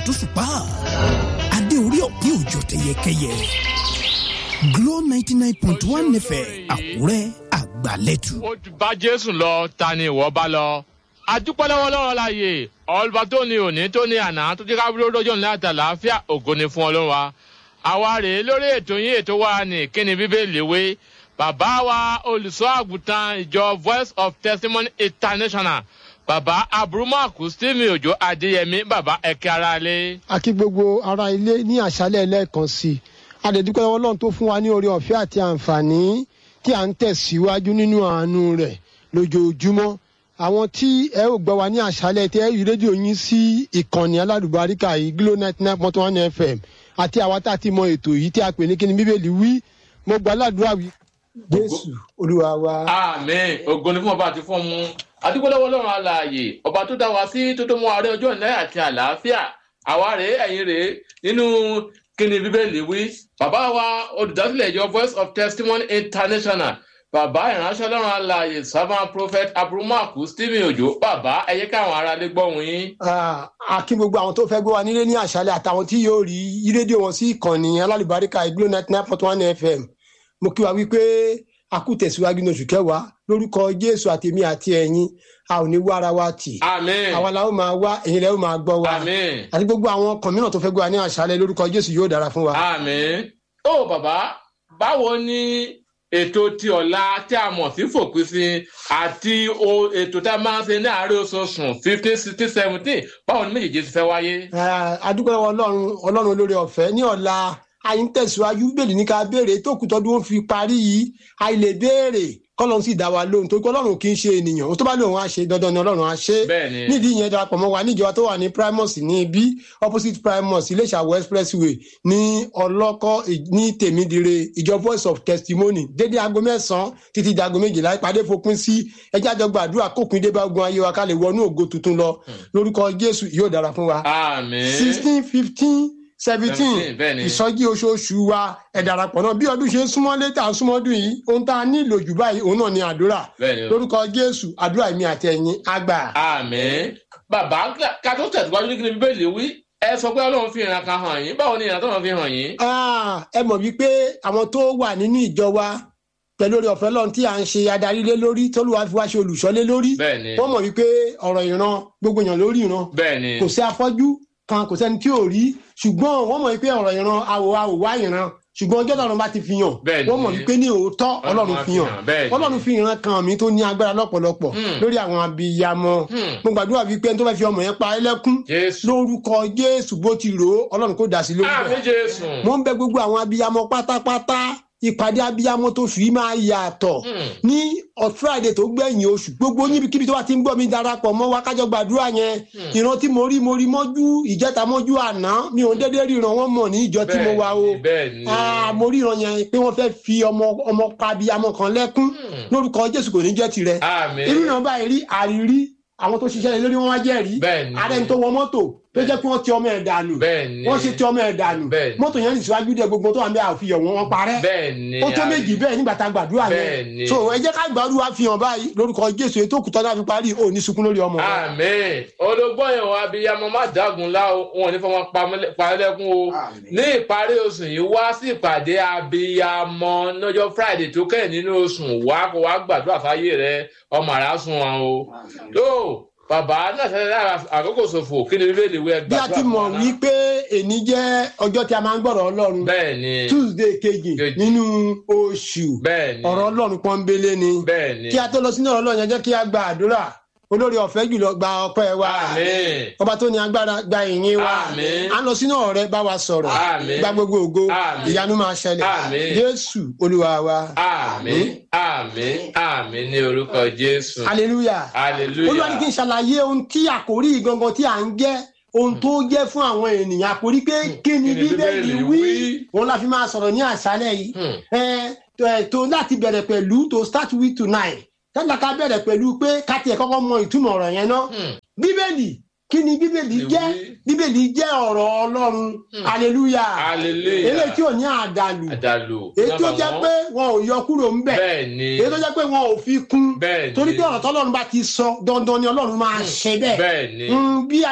tó ṣùpá adé orí ọ̀pin òjò tẹyẹkẹyẹ Glo ninety nine point one FM Àkúrẹ́ àgbàlẹ́tù. ó ti bá jésù lọ ta ni ìwọ bá lọ adúpẹ́ lọ́wọ́ lọ́rọ̀ láàyè ọlọ́ba tó ní òní tó ní àná tó ti kábílẹ̀ lọ́jọ́ ní àti àlàáfíà ògo ni fún ọlọ́run wa àwa rèé lórí ètò yín ètò wa ní kíni bíbélì wé bàbá wa olùṣọ́ àgùntàn ìjọ voice of testimony international bàbá aburumaku stephen ojo adéyẹmí bàbá ẹ̀kẹ́ ara lé. a kí gbogbo ará ilé ní àṣálẹ́ lẹ́ẹ̀kan sí i adẹ̀dúpẹ́ lọ́wọ́ Ọlọ́run tó fún wa ní oore ọ̀fẹ́ àti àǹfààní tí à ń tẹ̀síwájú nínú àánú rẹ̀ lójoojúmọ́ àwọn tí ẹ ò gbọ́ wa ní àṣálẹ́ tí ẹ yí rédíò yín sí ìkànnì aládùbáríkà yìí Glo ninety nine point one FM àti àwa tá a ti mọ ètò yìí tí a pè ní kíni bíbélì wí mo gbà ládùúrà wí. Jésù Olúwa wa. àmín ògo ni fún ọba àti fún ọmọ adúpẹ́ lọ́wọ́ ọlọ́run alààyè ọba tó dá wa sí tó tó mú ààrẹ ọjọ́ ìnáyà àti àlàáfíà àwa rèé ẹ̀yin rèé nínú kíni bíbélì wí bàbá wa olùdásílẹ̀ ìjọ voice of testimony international bàbá ìránṣẹ́ ọlọ́run alààyè servant prophet aburumaku stephen ojo bàbá ẹ jẹ́ káwọn aráalé gbọ́hùn yín. Ah, a kí gbogbo àwọn tó fẹ́ gbé wa nílé ní àṣálẹ́ àtàwọn tí yóò rí yí rédíò wọn sí ìkànnì alálùbáríkà Glo ninety nine point one FM mo kí wa wípé a kú tẹ̀síwájú ní oṣù kẹwàá lórúkọ Jésù àtèmi àti ẹ̀yin a ò ní wá ara wa tì àmín àwa la ó máa wá ẹ̀yin lẹ́ ó máa gbọ́ wa àmín àti gbogbo àwọn ọkàn mìíràn tó fẹ́ gbé wa ní àṣálẹ́ lórúkọ Jésù yóò dára fún wa. àmín. ó bàbá báwo ni ètò ti ọ̀la tí a mọ̀ sí fòpin sí àti o- ètò tá a máa ń ṣe ní àárẹ̀ oṣooṣù fifteen sixteen seventeen báwo ni méjèèjì ti fẹ́ wáyé. Ah, adúpẹ́ lọ́wọ́ ọlọ́run ọlọ́run olóore ọ̀fẹ́ ní ọ̀la àyín tẹ̀síwájú bẹ́ẹ̀lì ní ká béèrè tó kù tọ́dún ó fi parí yìí àyè lè béèrè kọ́lọ́run sì dá wa lóhùn torí pé ọlọ́run kì í ṣe ènìyàn ó tó bá lóun á ṣe dandan ni ọlọ́run á ṣe bẹ́ẹ̀ni nídìí ìyẹn darapọ̀ mọ́ wa níjọba tó wà ní primus ní ibi opposite primus iléṣàwọ̀ expressway ní ọlọ́kọ́ ì- ní tèmídìrè ìjọ voice of testimony dédé aago mẹ́sàn-án títí di aago méjìlá ìpàdé fòpin sí ẹjẹ́ àjọgbà àdúrà kópin dé bá ogun ayé wa ká lè wọnú ògo tuntun lọ lórúkọ jésù yóò dára fún wa àmín sixteen fifteen seventeen 17, bẹ́ẹ̀ ni. ìsọjí oṣooṣù wa ẹ darapọ̀ náà bí ọdún ṣe ń súnmọ́ létà súnmọ́dún yìí ohun tá a nílò jù báyìí òun náà ni àdúrà bẹ́ẹ̀ni o. lórúkọ jésù àdúrà èmi àti ẹ̀yin àgbà. àmín bàbá ká tó tẹ̀síwájú ní kí ni bíbélì wí ẹ sọ pé ọlọ́run fi ìran kan hàn yín báwo ni ìran tó wọn fi hàn yín. Ah, ẹ mọ̀ wípé àwọn tó wà nínú ìjọ wa pẹ̀lú orí ọ̀fẹ́ lọ́run tí à ń ṣe adarí lé lórí tólúwa fi wá ṣe olùṣọ́lé lórí bẹ́ẹ̀ni wọ́n mọ̀ wípé ọ̀rọ̀ ìran gbogbo èèyàn lórí ìran bẹ́ẹ̀ni kò sí afọ́jú kan kò sẹ́ni tí ò rí ṣùgbọ́n wọ́n mọ̀ wípé ọ̀rọ̀ ìran àwò àwò wá ìran ṣùgbọ́n ọjọ́ tọ́lọ́run bá ti fi hàn Bẹ́ẹ̀ni. wọ́n mọ̀ wípé ní òótọ́ ọlọ́run á fi hàn bẹ́ẹ̀ni. ọlọ́run fi ìran kan mi tó ní agbára lọ́pọ̀lọpọ̀ Hmm. lórí àwọn abiyamọ Hmm. mo gbàdúrà wípé ẹni tó fẹ́ fi ọmọ yẹn pa ẹlẹ́kún jésù lórúkọ jésù bó ti rò ó ọlọ́run kò dá sí lórí àmín bẹ́ẹ̀ jésù. mo ń bẹ gbogbo àwọn abiyamọ pátápátá ìpàdé abiyamọ tó fi máa yàtọ̀ Hmm. ní ọ̀- friday tó gbẹ̀yìn oṣù gbogbo níbikíbi tó bá ti ń gbọ́ mi darapọ̀ mọ́ wa kájọ gbàdúrà yẹn Hmm. ìran tí mo rí mo rí mọ́jú ìjẹta mọ́jú àná mi ò déédéé ríran wọn mọ̀ ní ìjọ tí mo wà o bẹ́ẹ̀ni Ah, mo ríran yẹn pé wọ́n fẹ́ fi ọmọ ọmọ pa abiyamọ kan lẹ́kún Hmm. lórúkọ jésù kò ní jẹ́ tirẹ̀ àmín irú náà báyìí rí àrírí àwọn tó ṣiṣẹ́ lé lórí wọn wá jẹ́rìí bẹ́ẹ̀ni ààrẹ tó wọ mọ́tò tó jẹ́ pé wọ́n ti ọmọ ẹ̀ dànù bẹ́ẹ̀ni wọ́n ṣe ti ọmọ ẹ̀ dànù Bẹ́ẹ̀ni. mọ́tò yẹn ní síwájú dé gbogbo tó wà ń bẹ àfihàn wọn wọn parẹ́ bẹ́ẹ̀ni ó tó méjì bẹ́ẹ̀ nígbà tá a gbàdúrà Bẹ́ẹ̀ni. yẹn so ẹ jẹ́ ká gbàdúrà fi hàn báyìí lórúkọ jésù ètò òkúta náà fi parí òní sunkún lórí ọmọ wa. àmín ológbó yẹn wọn abiyamọ má dágun lá o wọn ò ní fọwọ́n parẹ́lẹ́kún o ní ìparí oṣù yìí wá sí ìpàdé abiyamọ lọ́jọ́ friday tó kẹ́yìn nínú oṣù wá kó wá gbàdúrà fáyé rẹ ọmọ àrà sùn wọn o tó bàbá náà ṣẹlẹ̀ lára àkókò ṣòfò kí ni bíbélì wẹ bí a ti mọ̀ wípé èní jẹ́ ọjọ́ tí a máa ń gbọ́rọ̀ ọlọ́run bẹ́ẹ̀ ni tuesday kejì Kejì. nínú oṣù bẹ́ẹ̀ ni ọ̀rọ̀ ọlọ́run pọ́nbélé ni bẹ́ẹ̀ ni kí a tó lọ sínú ọ̀rọ̀ ọlọ́run yẹn jẹ́ kí a gba àdúrà olórí ọ̀fẹ́ jùlọ gba ọpẹ́ wa àmín ọba tó ní agbára gba ìyìn wa Àmín. à ń lọ sínú ọ̀rẹ́ bá wa sọ̀rọ̀ Àmín. gba gbogbo ògo Àmín. ìyanu máa ṣẹlẹ̀ Àmín. jésù olúwa wa àmín àmín àmín ní orúkọ jésù hallelujah hallelujah olúwa ní kí n ṣàlàyé ohun tí àkórí gangan tí à ń jẹ́ ohun tó jẹ́ fún àwọn ènìyàn àkórí pé kí ni bíbélì wí òun la fi máa sọ̀rọ̀ ní àṣálẹ̀ yìí Hmm. ẹ ẹ tó láti bẹ̀rẹ̀ pẹ̀lú to start with tonight tẹ́lá ká bẹ̀rẹ̀ pẹ̀lú pé ká tiẹ̀ kọ́kọ́ mọ ìtumọ̀ ọ̀rọ̀ yẹn náà Hmm. bíbélì kí ni bíbélì Ìwé. jẹ́ bíbélì jẹ́ ọ̀rọ̀ ọlọ́run hallelujah hallelujah eléyìí tí ò ní àdàlù àdàlù èyí tó jẹ́ pé wọn ò yọ kúrò ńbẹ̀ bẹ́ẹ̀ ni èyí tó jẹ́ pé wọn ò fi kún bẹ́ẹ̀ ni torí pé ọ̀rọ̀ tọ́lọ́run bá ti sọ dandan ni ọlọ́run máa ṣe bẹ́ẹ̀ bẹ́ẹ̀ ni. Mm, bí